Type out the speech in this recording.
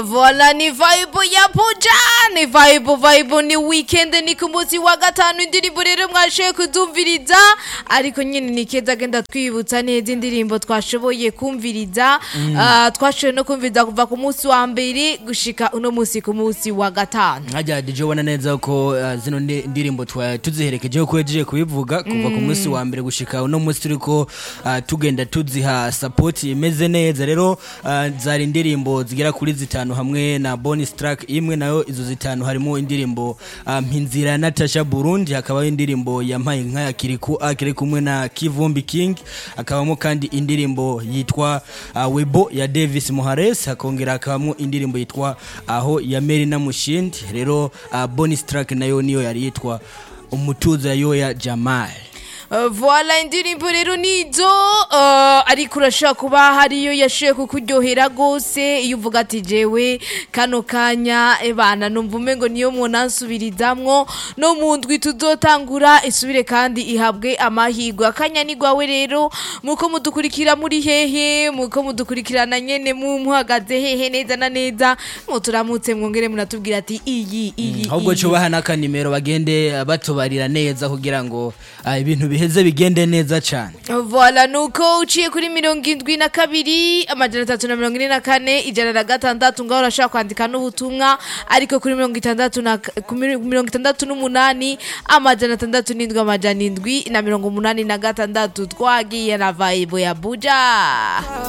Voila ni vibe ya Puja ni vibe vibe ni weekend ni ku munsi wa gatanu indirimbo rero mwashoboye kuzumviriza ariko nyine ni keza agenda twibutsa neza indirimbo twashoboye kumviriza Ah, twashoboye no kumviriza kuva ku munsi wa mbere gushika uno munsi ku munsi wa gatanu nkajya DJ ubona neza ko uh, zino ndi- ndirimbo twa tuziherekejeho ko yagiye kubivuga kuva ku munsi wa mbere gushika uno munsi turiko uh, tugenda tuziha support imeze neza rero uh, zari indirimbo zigera kuri zitanu hamwe na bonus track imwe nayo izo zitanu harimo indirimbo uh, mpinzira ya Natasha Burundi hakabaho indirimbo ya mpaye nka ya Kiriku akiri kumwe na Kivumbi King hakabamo kandi indirimbo yitwa uh, Webo ya Davis Muhares hakongera hakabamo indirimbo yitwa aho ya Mary na Mushindi rero uh, bonus track nayo niyo yari yitwa umutuzo ya Yoya Jamal Uh, voila indirimbo rero nizo uh, ariko urashobora kuba hariyo yashoboye kukuryohera rwose iyo uvuga ati jewe kano kanya ebana numva umengo niyo munansubirizamwo no mu ndwi tuzotangura isubire kandi ihabwe amahirwe akanya ni gwawe rero muko mudukurikira muri hehe muko mudukurikirana nyene mu muhagaze hehe neza na neza muturamutse mwongere munatubwira ati iyi iyi ahubwo iyi. cubaha n'akanimero bagende uh, batubarira neza kugira ngo uh, ibintu biheze bigende neza cyane Voila nuko uciye kuri mirongo indwi na kabiri amajana atatu na mirongo ine na kane ijana na gatandatu ngaho urashobora kwandika n'ubutumwa ariko kuri mirongo itandatu na ku miri- mirongo itandatu n'umunani amajana atandatu n'indwi amajana indwi na mirongo umunani na gatandatu twagiye na vibe ya buja